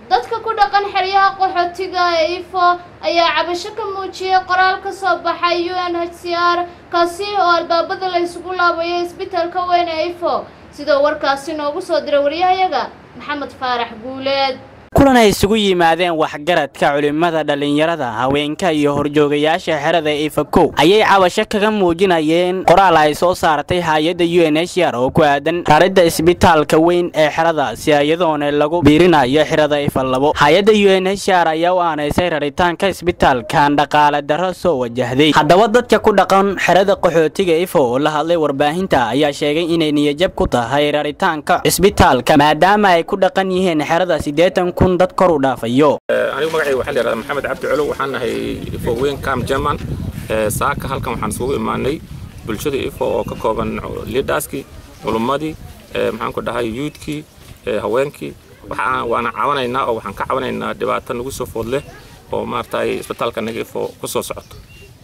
dadka ku dhaqan xeryaha qaxootiga ee ifo ayaa cabasho ka muujiyey qoraal ka soo baxay u n h c r kaasi oo albaabada la isugu laabayo isbitaalka weyn ee ifo sidoo warkaasi noogu soo diray waryahayaga maxamed faarax guuleed kulan ay isugu yimaadeen waxgaradka culimmada dhallinyarada haweenka iyo horjoogayaasha xerada ifakow ayay cabasho kaga muujinayeen qoraal ay soo saartay hay-adda u n h r oo ku aadan raridda isbitaalka weyn ee xeradaasi iyadoona lagu biirinayo xerada ifa labo hay-adda u n h r ayaa u aanaysay raritaanka isbitaalkan dhaqaale darro soo wajahday haddaba dadka ku dhaqan xerada qaxootiga ifo oo la hadlay warbaahinta ayaa sheegay inay niyajab ku tahay raritaanka isbitaalka maadaama ay ku dhaqan yihiin xerada siddeetan dad kor u dhaafayo anigu magacayga waxaa la yihahdaa maxamed cabdi colow waxaan nahay ifo weyn cam german saaka halkan waxaan isugu imaanay bulshada ifo oo ka kooban liidhaaskii culummadii maxaan ku dhahay yuudkii haweenkii waana caawanaynaa oo waxaan ka caawanaynaa dhibaato nagu soo food leh oo maaragtay isbitaalka naga ifo ku soo socoto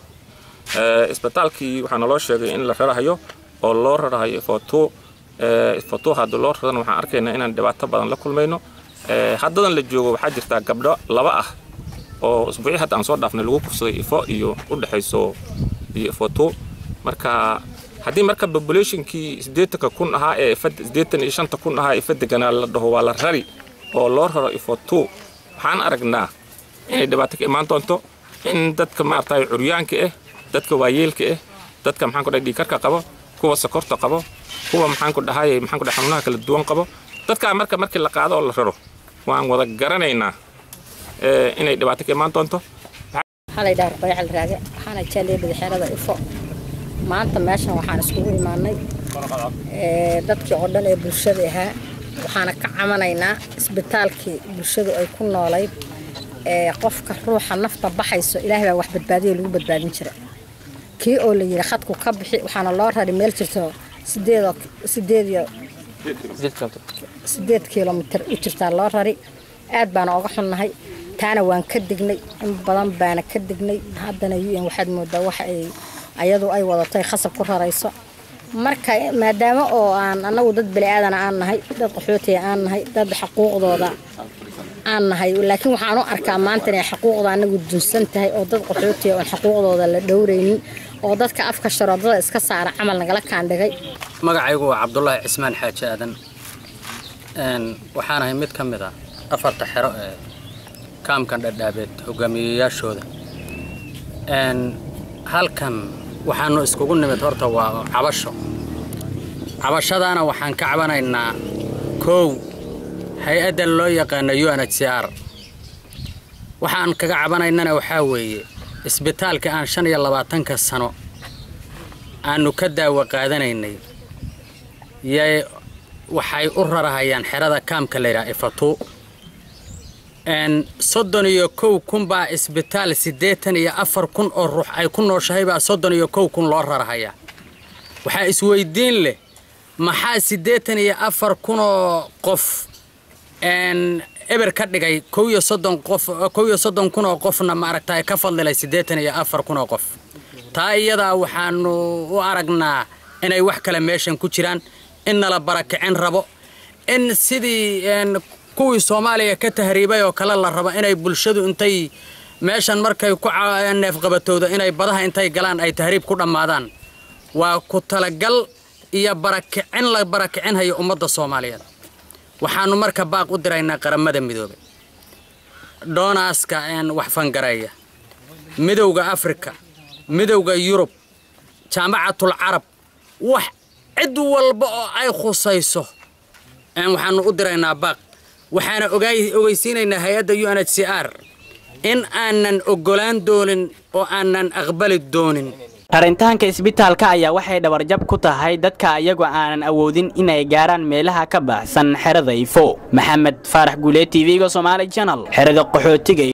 isbitaalkii waxaa naloo sheegay in la rarahayo oo loo rarahayo ifo two ifo two haddii loo rarana waxaan arkaynaa inaan dhibaato badan la kulmayno haddadan la joogo waxaa jirtaa gabdho laba ah oo usbuucii hadda aan soo dhaafnay lagu kufsaday ifo iyo u dhexayso iyo ifo two marka haddii marka populationkii siddeetanka kun ahaa ee siddeetan iyo shanta kun ahaa ifa deganaa la dhaho waa la rari oo loo raro ifo two waxaan aragnaa inay dhibaato ka imaan doonto in dadka maaragtay curyaanka ah dadka waayeelka ah dadka maxaan ku dhahay dhiikarka qabo kuwa sokorta qabo kuwa maxaan ku dhahay maxaan ku dhahay xanuunaha kala duwan qabo dadkaa marka markii la qaado oo la raro waan wada garanaynaa inay dhibaato ka imaan doonto waxaa la yidhaha ruqayacal raage waxaana jaalleebada xeerada ifo maanta meeshan waxaan iskugu imaanay dadkii oo dhan ee bulshada ahaa waxaana ka camanaynaa isbitaalkii bulshadu ay ku noolayd qofka ruuxa nafta baxayso ilaahay baa wax badbaadiyo lagu badbaadin jira kii oo la yidhi khadku ka bixi waxaana loo rari meel jirto sideed sideed sideed kilomitir u jirtaa loo rari aad baana oga xunnahay taana waan ka dignay in badan baana ka dignay haddana un waxaad moodaa waxa ay ayadu ay wadatay khasab ku rarayso marka maadaama oo aan annagu dad bani-aadana aan nahay dad qaxootiga aan nahay dad xaquuqdooda aan nahay laakiin waxaan u arkaa maanta inay xaquuqda anagu dunsan tahay oo dad qaxootiga oon xaquuqdooda la dhowraynin oo dadka afka sharoodada iska saara camal nagala kaandhigay magacaygu waa cabdulaahi cismaan xaaji aadan waxaan ahay mid ka mid a afarta xero ee kaamkan dhadhaabeed hogaamiyeyaashooda halkan waxaanu iskugu nimid horta waa cabasho cabashadaana waxaan ka cabanaynaa kow hay-adda loo yaqaana u n h c r waxaan kaga cabanaynana waxaa weeye isbitaalka aan shan iyo labaatanka sano aanu ka daawo qaadanaynay yay waxay u rarahayaan xerada kaamka layidhaha ifatu soddon iyo kow kun baa isbitaal siddeetan iyo afar kun oo ruux ay ku nooshahay baa soddon iyo kow kun loo rarahayaa waxaa isweydiin leh maxaa siddeetan iyo afar kunoo qof eber ka dhigay kow iyo soddon qof kow iyo soddon kun oo qofna maaragtay ka fadlilay siddeetan iyo afar kun oo qof taa iyadaa waxaanu u aragnaa inay wax kale meeshan ku jiraan in nala barakicin rabo in sidii kuwii soomaaliya ka tahriibay oo kale la rabo inay bulshadu intay meeshan markay ku neefqabatowdo inay badaha intay galaan ay tahriib ku dhammaadaan waa ku talagal iyo barakicin la barakicinhayo ummadda soomaaliyeed waxaanu marka baaq u diraynaa qaramada midoobay doonaaska wax fangareeya midowda afrika midowda yurub jaamacatul carab wax cid walba oo ay khusayso waxaanu u diraynaa baaq waxaana ogeysiinaynaa hay-adda u n h c r in aanan oggolaan doonin oo aanan aqbali doonin rarintaanka isbitaalka ayaa waxay dhabarjab ku tahay dadka iyagoo aanan awoodin inay gaaraan meelaha ka baxsan xerada ifo maxamed faarax guulee t v-ga somaali janal xerada qaxootiga